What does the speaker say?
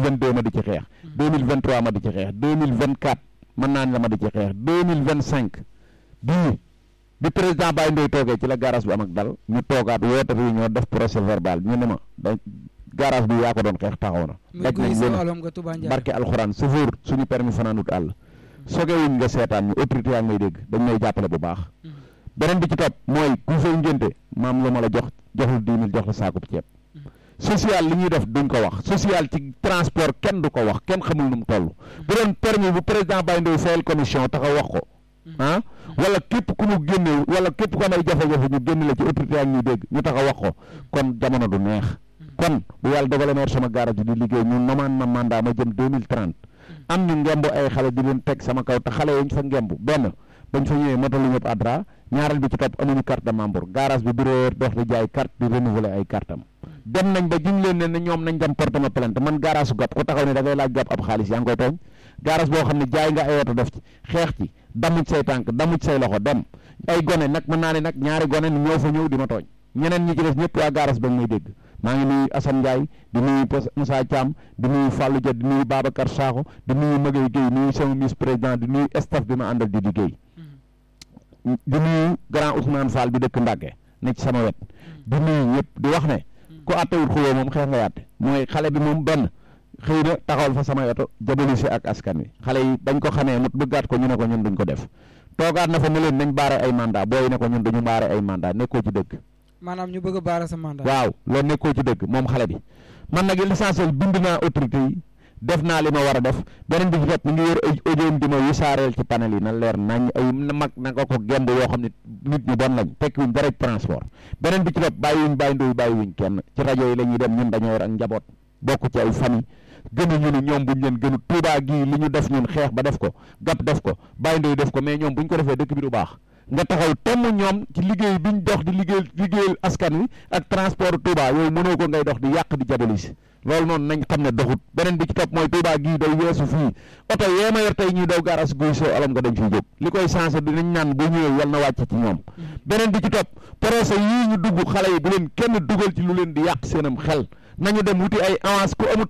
vingt deux ma di ci xeex deux mille vingt trois ma di ci xeex deux mille vingt quatre mën naa ne la ma di ci xeex deux mille vingt cinq bii bi président Baye Ndoye toogee ci la garage bi am ak dal ñu toogaat woote réunion def procès verbal ñu ne ma da garage bi yaa ko doon xeex taxaw na daj nañ leen barke alxuraan chauffeur suñu permis fanaanut àll sogewuñ nga seetaan ñu autorité yaa ngi may dégg dañ may jàppale bu baax beneen bi ci topp mooy ku fay ngénte maam lu ma la jox joxul dix mille jox la saakub ceeb social li ñuy def duñ ko wax social ci transport kenn du ko wax kenn xamul nu mu toll bu doon permis bu président Baye Ndoye fayal commission taxaw wax ko ah wala képp ku mu génne wala képp ku am ay jafe-jafe ñu génn la ci autorité yaa ngi ñuy dégg ñu taxaw wax ko kon jamono du neex kon bu yàlla dogalee meer sama garage di liggéey ñu nomaan ma mandat ma jëm deux mille trente am ñu ngemb ay xale di leen teg sama kaw te xale yañ fa ngemb benn bañ fa ñëwee motalu ñëpp adra ñaareel bi ci topp amuñu carte de membre garage bi bureau dox di jaay carte di renouveler ay carte am dem nañ ba jiñ leen ne ne ñoom nañ dem porte ma plainte man garage su gàpp ku taxaw ne da ngay laaj gàpp ab xaalis yaa ngi koy tooñ garage boo xam ne jaay nga ay oto def ci xeex ci damuj say tànk damuj say loxo dem ay gone nag mën naa ne nag ñaari gone ni ñoo fa ñëw di ma tooñ ñeneen ñi ci des ñëpp waa garage ba may dégg maa ngi nuyu Assane Ndiaye di nuyu Moussa Thiam di nuyu Fallou Dia di nuyu Babacar Sakho di nuyu Maguette Gueye nuyu sama vice président di nuyu staff bi ma àndal di liggéey di nuyu grand Ousmane Fall bi dëkk Mbacke ne ci sama wet di nuyu ñëpp di wax ne ku àttewul xuloo moom xeex nga yàtte mooy xale bi moom benn xëy na taxawal fa sama yoto jabali si ak askan wi xale yi bañ ko xamee mut bëggaat ko ñu ne ko ñun duñ ko def toogaat na fa ne leen nañ baare ay mandat booy ne ko ñun duñu baare ay mandat nekkoo ci dëgg maanaam ñu bëgg a baara sa mandat. waaw loolu nekkoo ci dëgg moom xale bi man nag l'essentiel bind naa autorité yi def naa li ma war a def beneen bi ci topp mi ngi yor ay audio di ma wisaareel ci panel yi na leer nañ ay mag na nga ko gemb yoo xam ne nit ñu bon lañ tekkiwuñ dara transport beneen bi ci topp bàyyiwuñ bàyyi ndoy bàyyiwuñ kenn ci rajo yi la ñuy dem ñun dañoo yor ak njaboot bokk ci ay famille gënuñu ni ñoom buñ leen gënu Tuubaa gii li ñu def ñun xeex ba def ko gàpp def ko bàyyi ndoy def ko mais ñoom buñ ko defee dëkk bi du baax nga taxaw temm ñoom ci liggéey biñ dox di liggéey liggéeyal askan wi ak transport Touba yooyu mënoo ko ngay dox di yàq di jabalisi loolu noonu nañ xam ne doxut beneen bi ci topp mooy Touba gii day weesu fii oto yee ma yor tey ñuy daw garas guy soo alam nga dañ fiy jóg li koy changé dinañ naan bu ñëwee yal na wàcc ci ñoom beneen bi ci topp procès yii ñu dugg xale yi bu leen kenn dugal ci lu leen di yàq seenam xel nañu dem wuti ay avance ku amut